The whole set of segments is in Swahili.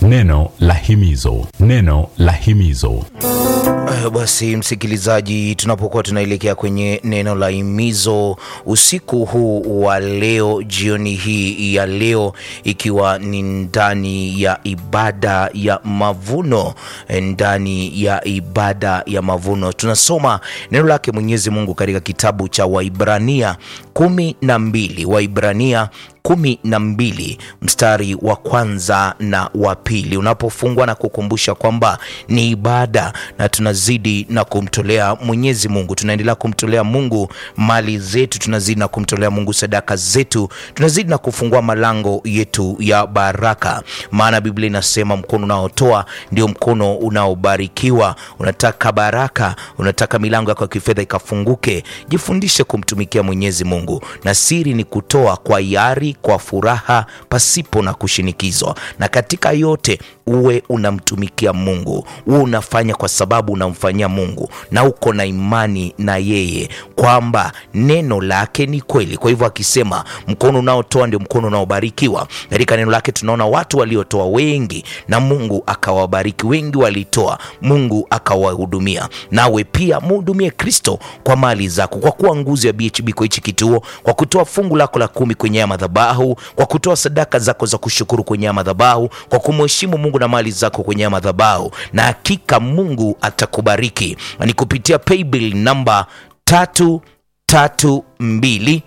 Neno la himizo, neno la himizo. Uh, basi msikilizaji, tunapokuwa tunaelekea kwenye neno la himizo usiku huu wa leo, jioni hii ya leo, ikiwa ni ndani ya ibada ya mavuno, ndani ya ibada ya mavuno, tunasoma neno lake Mwenyezi Mungu katika kitabu cha Waibrania kumi na mbili Waibrania kumi na mbili mstari wa kwanza na wa pili unapofungwa na kukumbusha kwamba ni ibada na tunazidi na kumtolea Mwenyezi Mungu, tunaendelea kumtolea Mungu mali zetu, tunazidi na kumtolea Mungu sadaka zetu, tunazidi na kufungua malango yetu ya baraka, maana Biblia inasema mkono unaotoa ndio mkono unaobarikiwa. Unataka baraka, unataka milango yako ya kifedha ikafunguke, jifundishe kumtumikia Mwenyezi Mungu, na siri ni kutoa kwa hiari kwa furaha pasipo na kushinikizwa, na katika yote uwe unamtumikia Mungu, uwe unafanya kwa sababu unamfanyia Mungu na uko na imani na yeye kwamba neno lake ni kweli. Kwa hivyo akisema mkono unaotoa ndio mkono unaobarikiwa, katika neno lake tunaona watu waliotoa wengi na Mungu akawabariki, wengi walitoa, Mungu akawahudumia. Nawe pia muhudumie Kristo kwa mali zako, kwa kuwa nguzo ya BHB kwa hichi kituo, kwa kutoa fungu lako la kumi kwenye ya madhabahu, kwa kutoa sadaka zako za kushukuru kwenye ya madhabahu, kwa kumheshimu Mungu na mali zako kwenye ya madhabahu, na hakika Mungu atakubariki. Ni kupitia paybill namba tatu tatu mbili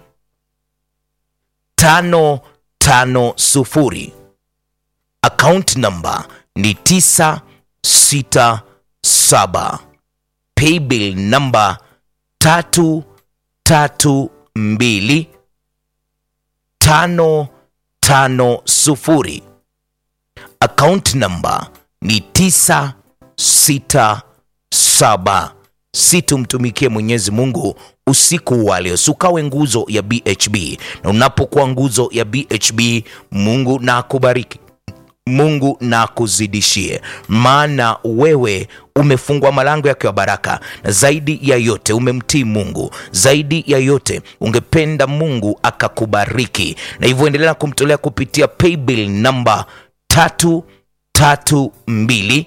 tano tano sufuri. Account namba ni tisa sita saba. Paybill namba tatu tatu mbili tano tano sufuri. Account namba ni tisa sita saba. Si tumtumikie Mwenyezi Mungu usiku wa leo, sukawe nguzo ya BHB, na unapokuwa nguzo ya BHB, Mungu na akubariki, Mungu na akuzidishie, maana wewe umefungua malango yake ya baraka, na zaidi ya yote umemtii Mungu, zaidi ya yote ungependa Mungu akakubariki, na hivyo endelea kumtolea kupitia paybill namba tatu tatu mbili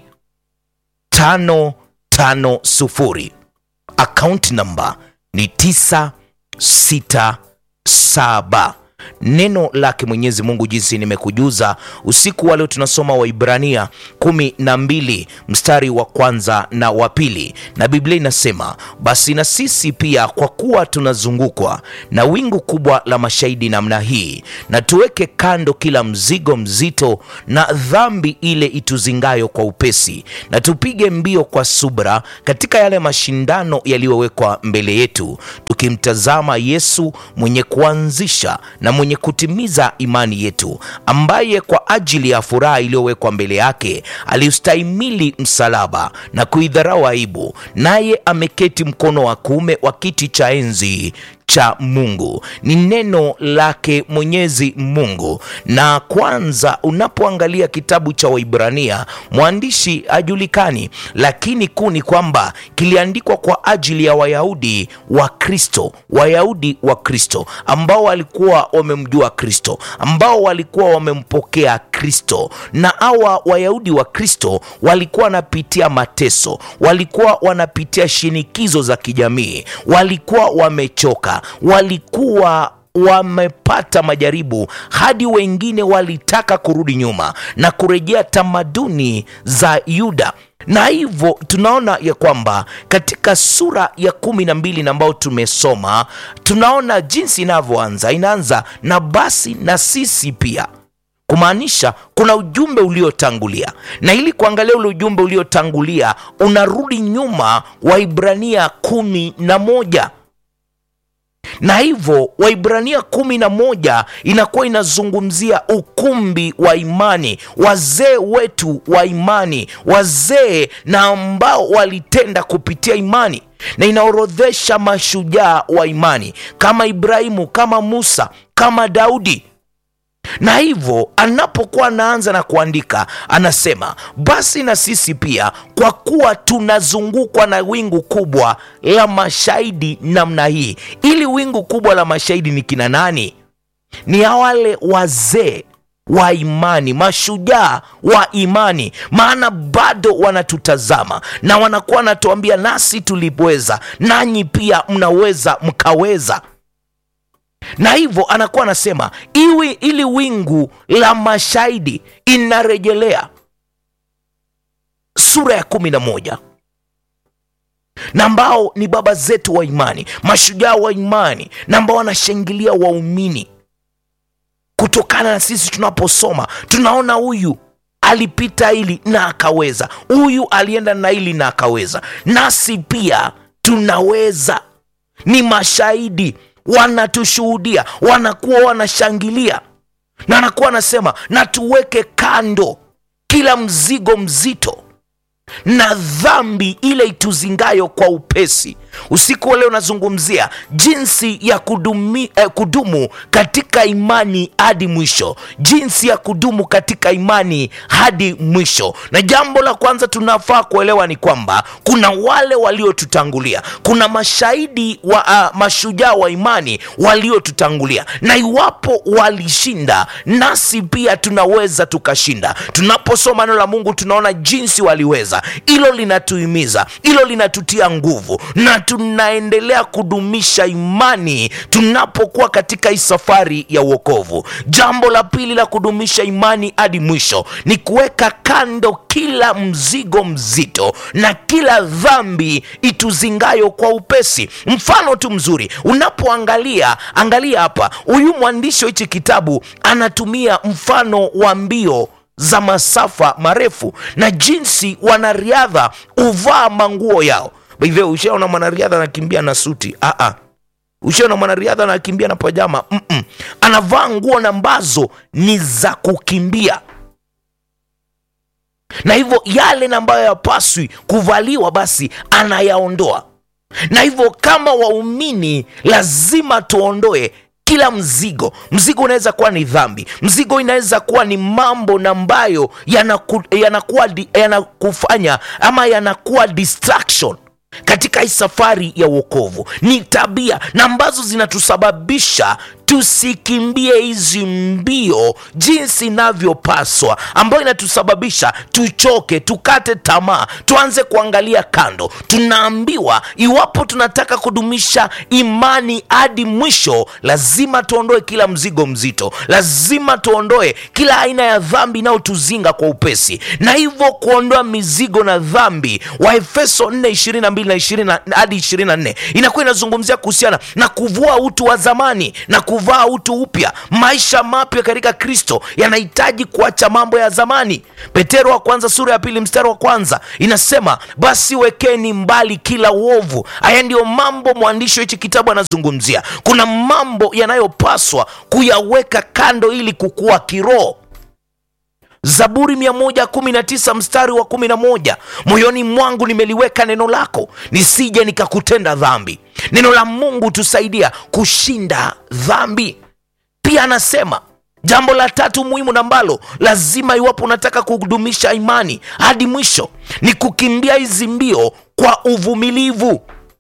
tano tano sufuri. Account namba ni tisa sita saba. Neno lake Mwenyezi Mungu jinsi nimekujuza usiku wa leo, tunasoma Waibrania kumi na mbili mstari wa kwanza na wa pili, na Biblia inasema basi na sisi pia, kwa kuwa tunazungukwa na wingu kubwa la mashahidi namna hii, na tuweke kando kila mzigo mzito na dhambi ile ituzingayo kwa upesi, na tupige mbio kwa subra katika yale mashindano yaliyowekwa mbele yetu, tukimtazama Yesu mwenye kuanzisha na mwenye kutimiza imani yetu, ambaye kwa ajili ya furaha iliyowekwa mbele yake aliustahimili msalaba na kuidharau aibu, naye ameketi mkono wa kuume wa kiti cha enzi cha Mungu. Ni neno lake Mwenyezi Mungu. Na kwanza, unapoangalia kitabu cha Waibrania, mwandishi hajulikani, lakini kuu ni kwamba kiliandikwa kwa ajili ya Wayahudi wa Kristo, Wayahudi wa Kristo ambao walikuwa wamemjua Kristo, ambao walikuwa wamempokea Kristo. Na hawa Wayahudi wa Kristo walikuwa wanapitia mateso, walikuwa wanapitia shinikizo za kijamii, walikuwa wamechoka walikuwa wamepata majaribu hadi wengine walitaka kurudi nyuma na kurejea tamaduni za Yuda na hivyo tunaona ya kwamba katika sura ya kumi na mbili na ambayo tumesoma tunaona jinsi inavyoanza. Inaanza na basi na sisi pia kumaanisha kuna ujumbe uliotangulia, na ili kuangalia ule ujumbe uliotangulia unarudi nyuma Waibrania kumi na moja na hivyo Waibrania kumi na moja inakuwa inazungumzia ukumbi wa imani, wazee wetu wa imani, wazee na ambao walitenda kupitia imani, na inaorodhesha mashujaa wa imani kama Ibrahimu, kama Musa, kama Daudi na hivyo anapokuwa anaanza na kuandika anasema, basi na sisi pia, kwa kuwa tunazungukwa na wingu kubwa la mashahidi namna hii. Ili wingu kubwa la mashahidi ni kina nani? Ni wale wazee wa imani, mashujaa wa imani, maana bado wanatutazama na wanakuwa wanatuambia nasi tuliweza, nanyi pia mnaweza mkaweza. Na hivyo anakuwa anasema iwi ili wingu la mashahidi inarejelea sura ya kumi na moja na ambao ni baba zetu wa imani, mashujaa wa imani, na ambao wanashangilia waumini kutokana na sisi tunaposoma tunaona huyu alipita hili na akaweza, huyu alienda na hili na akaweza, nasi pia tunaweza. Ni mashahidi, wanatushuhudia, wanakuwa wanashangilia, na anakuwa anasema na tuweke kando kila mzigo mzito na dhambi ile ituzingayo kwa upesi. Usiku wa leo nazungumzia jinsi ya kudumi, eh, kudumu katika imani hadi mwisho, jinsi ya kudumu katika imani hadi mwisho. Na jambo la kwanza tunafaa kuelewa ni kwamba kuna wale waliotutangulia, kuna mashahidi wa uh, mashujaa wa imani waliotutangulia, na iwapo walishinda, nasi pia tunaweza tukashinda. Tunaposoma neno la Mungu tunaona jinsi waliweza. Hilo linatuhimiza, hilo linatutia nguvu na tunaendelea kudumisha imani tunapokuwa katika hii safari ya uokovu. Jambo la pili la kudumisha imani hadi mwisho ni kuweka kando kila mzigo mzito na kila dhambi ituzingayo kwa upesi. Mfano tu mzuri, unapoangalia angalia hapa, huyu mwandishi wa hichi kitabu anatumia mfano wa mbio za masafa marefu na jinsi wanariadha huvaa manguo yao. Hivyo ushaona mwanariadha anakimbia na suti? Aa, ushaona mwanariadha anakimbia na pajama? Mm-mm. Anavaa nguo na ambazo ni za kukimbia, na hivyo yale na ambayo yapaswi kuvaliwa basi anayaondoa. Na hivyo kama waumini lazima tuondoe kila mzigo. Mzigo unaweza kuwa ni dhambi, mzigo inaweza kuwa ni mambo na ambayo yanaku- yanakuwa di- yanakufanya ama yanakuwa distraction katika hii safari ya uokovu. Ni tabia na ambazo zinatusababisha tusikimbie hizi mbio jinsi inavyopaswa, ambayo inatusababisha tuchoke, tukate tamaa, tuanze kuangalia kando. Tunaambiwa iwapo tunataka kudumisha imani hadi mwisho, lazima tuondoe kila mzigo mzito, lazima tuondoe kila aina ya dhambi inayotuzinga kwa upesi, na hivyo kuondoa mizigo na dhambi. Waefeso 4 22 na 20 hadi 24 inakuwa inazungumzia kuhusiana na kuvua utu wa zamani na kuvaa utu upya. Maisha mapya katika Kristo yanahitaji kuacha mambo ya zamani. Petero wa kwanza sura ya pili mstari wa kwanza inasema, basi wekeni mbali kila uovu. Haya ndiyo mambo mwandishi wa hichi kitabu anazungumzia. Kuna mambo yanayopaswa kuyaweka kando ili kukua kiroho. Zaburi 119 mstari wa 11, moyoni mwangu nimeliweka neno lako, nisije nikakutenda dhambi. Neno la Mungu tusaidia kushinda dhambi. Pia anasema jambo la tatu muhimu na ambalo lazima, iwapo unataka kudumisha imani hadi mwisho, ni kukimbia hizi mbio kwa uvumilivu.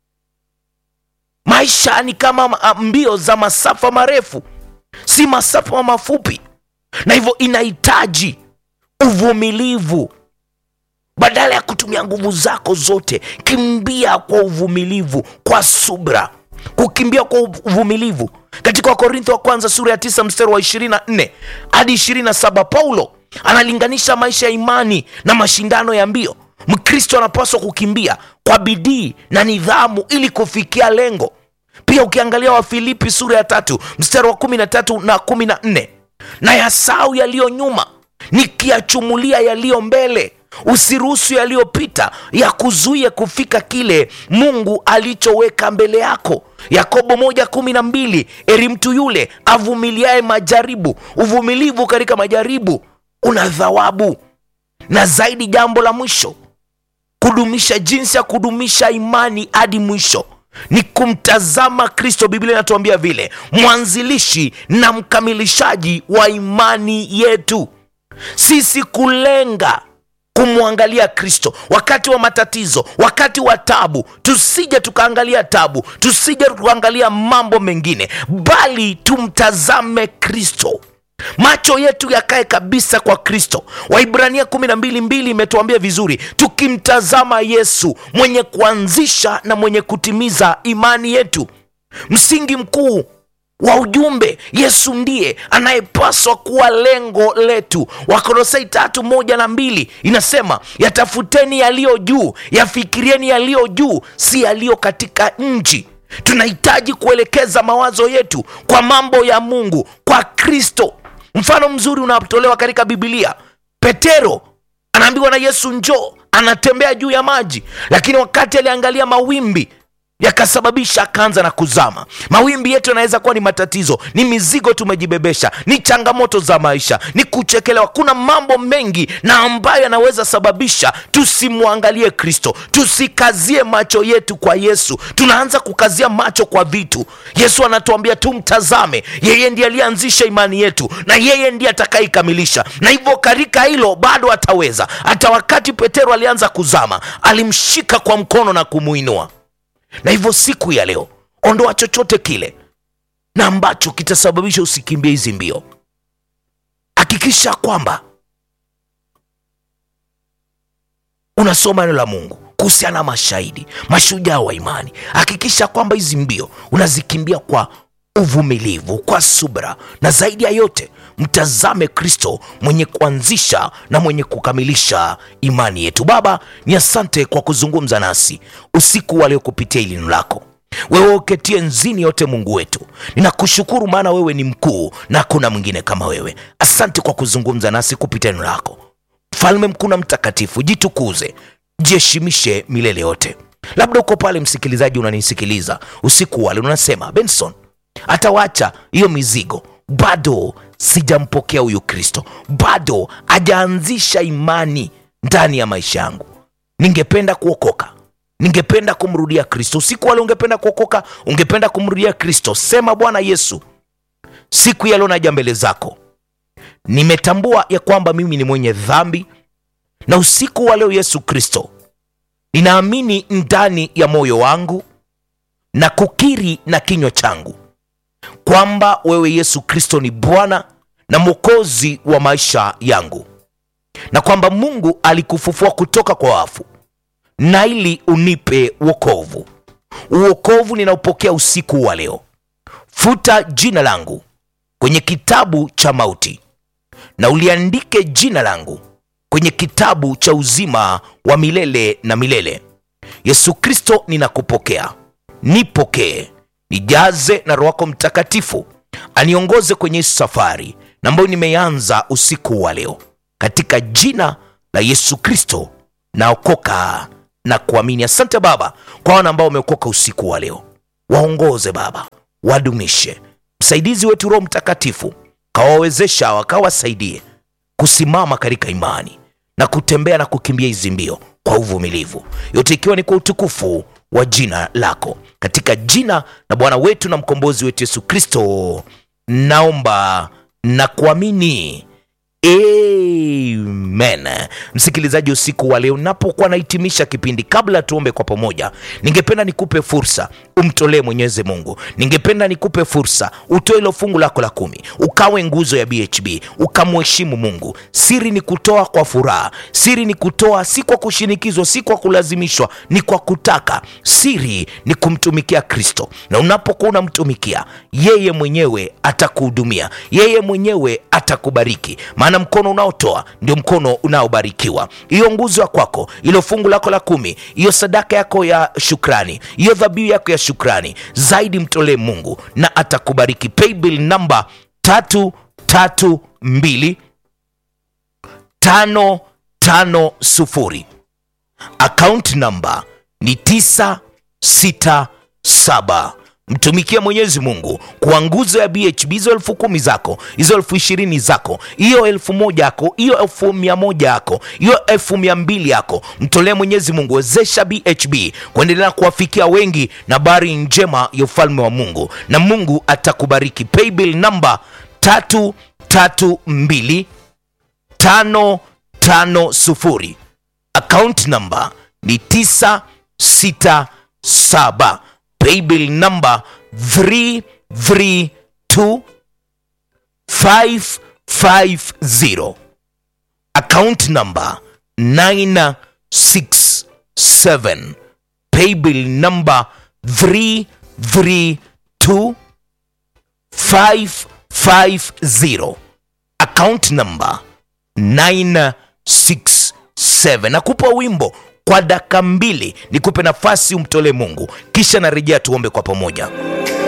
Maisha ni kama ah, mbio za masafa marefu, si masafa mafupi, na hivyo inahitaji uvumilivu. Badala ya kutumia nguvu zako zote, kimbia kwa uvumilivu, kwa subra. Kukimbia kwa uvumilivu, katika Wakorintho wa kwanza sura ya tisa mstari wa 24 hadi 27, Paulo analinganisha maisha ya imani na mashindano ya mbio. Mkristo anapaswa kukimbia kwa bidii na nidhamu ili kufikia lengo. Pia ukiangalia Wafilipi sura ya tatu mstari wa 13 na 14, na yasau yaliyo nyuma nikiyachumulia yaliyo mbele, usiruhusu yaliyopita ya kuzuia kufika kile Mungu alichoweka mbele yako. Yakobo moja kumi na mbili eri mtu yule avumiliaye majaribu. Uvumilivu katika majaribu una thawabu. Na zaidi, jambo la mwisho, kudumisha, jinsi ya kudumisha imani hadi mwisho ni kumtazama Kristo. Biblia inatuambia vile, mwanzilishi na mkamilishaji wa imani yetu sisi kulenga kumwangalia Kristo wakati wa matatizo, wakati wa tabu. Tusije tukaangalia tabu, tusije tukaangalia mambo mengine, bali tumtazame Kristo. macho yetu yakae kabisa kwa kristo waibrania kumi na mbili mbili imetuambia vizuri tukimtazama yesu mwenye kuanzisha na mwenye kutimiza imani yetu msingi mkuu wa ujumbe yesu ndiye anayepaswa kuwa lengo letu wakolosai tatu moja na mbili inasema yatafuteni yaliyo juu yafikirieni yaliyo juu si yaliyo katika nchi tunahitaji kuelekeza mawazo yetu kwa mambo ya mungu kwa kristo mfano mzuri unaotolewa katika bibilia petero anaambiwa na yesu njoo anatembea juu ya maji lakini wakati aliangalia mawimbi yakasababisha akaanza na kuzama mawimbi yetu yanaweza kuwa ni matatizo ni mizigo tumejibebesha ni changamoto za maisha ni kuchekelewa kuna mambo mengi na ambayo yanaweza sababisha tusimwangalie kristo tusikazie macho yetu kwa yesu tunaanza kukazia macho kwa vitu yesu anatuambia tumtazame yeye ndiye aliyeanzisha imani yetu na yeye ndiye atakayeikamilisha na hivyo katika hilo bado ataweza hata wakati petero alianza kuzama alimshika kwa mkono na kumuinua na hivyo siku ya leo ondoa chochote kile na ambacho kitasababisha usikimbie hizi mbio hakikisha kwamba unasoma neno la mungu kuhusiana na mashahidi mashujaa wa imani hakikisha kwamba hizi mbio unazikimbia kwa uvumilivu kwa subra na zaidi ya yote mtazame kristo mwenye kuanzisha na mwenye kukamilisha imani yetu baba ni asante kwa kuzungumza nasi usiku wa leo kupitia ili neno lako wewe uketie nzini yote mungu wetu ninakushukuru maana wewe ni mkuu na hakuna mwingine kama wewe asante kwa kuzungumza nasi kupitia neno lako mfalme mkuu na mtakatifu jitukuze jiheshimishe milele yote labda uko pale msikilizaji unanisikiliza usiku wale unasema benson atawacha hiyo mizigo bado sijampokea huyu kristo bado hajaanzisha imani ndani ya maisha yangu ningependa kuokoka ningependa kumrudia kristo usiku wale ungependa kuokoka ungependa kumrudia kristo sema bwana yesu siku ya leo naja mbele zako nimetambua ya kwamba mimi ni mwenye dhambi na usiku wa leo yesu kristo ninaamini ndani ya moyo wangu na kukiri na kinywa changu kwamba wewe yesu kristo ni bwana na mwokozi wa maisha yangu na kwamba mungu alikufufua kutoka kwa wafu na ili unipe wokovu uokovu ninaopokea usiku wa leo futa jina langu kwenye kitabu cha mauti na uliandike jina langu kwenye kitabu cha uzima wa milele na milele yesu kristo ninakupokea nipokee nijaze na roho wako mtakatifu aniongoze kwenye hii safari na ambayo nimeanza usiku wa leo katika jina la yesu kristo naokoka na kuamini asante baba kwa wana ambao wameokoka usiku wa leo waongoze baba wadumishe msaidizi wetu roho mtakatifu kawawezesha wakawasaidie kusimama katika imani na kutembea na kukimbia hizi mbio kwa uvumilivu yote ikiwa ni kwa utukufu wa jina lako katika jina la bwana wetu na mkombozi wetu yesu kristo naomba na kuamini amen msikilizaji usiku wa leo napokuwa nahitimisha kipindi kabla tuombe kwa pamoja ningependa nikupe fursa umtolee mwenyezi mungu ningependa nikupe fursa utoe ilo fungu lako la kumi ukawe nguzo ya bhb ukamheshimu mungu siri ni kutoa kwa furaha siri ni kutoa si kwa kushinikizwa si kwa kulazimishwa ni kwa kutaka siri ni kumtumikia kristo na unapokuwa unamtumikia yeye mwenyewe atakuhudumia yeye mwenyewe atakubariki maana mkono unaotoa ndio mkono unaobarikiwa hiyo nguzo ya kwako ilo fungu lako la kumi hiyo sadaka yako ya shukrani hiyo dhabihu yako ya shukrani zaidi mtolee mungu na atakubariki paybill namba tatu tatu mbili tano tano sufuri akaunti namba ni tisa sita saba mtumikie mwenyezi mungu kwa nguzo ya bhb hizo elfu kumi zako hizo elfu ishirini zako hiyo elfu moja yako hiyo elfu mia moja yako hiyo elfu mia mbili yako mtolee mwenyezi mungu wezesha bhb kuendelea kuwafikia wengi na habari njema ya ufalme wa mungu na mungu atakubariki paybill namba tatu tatu mbili tano tano sufuri account number ni 967 paybill number 332 950 account number 967 paybill number 332 550 account number 967 nakupa wimbo kwa dakika mbili nikupe nafasi umtolee mungu kisha narejea tuombe kwa pamoja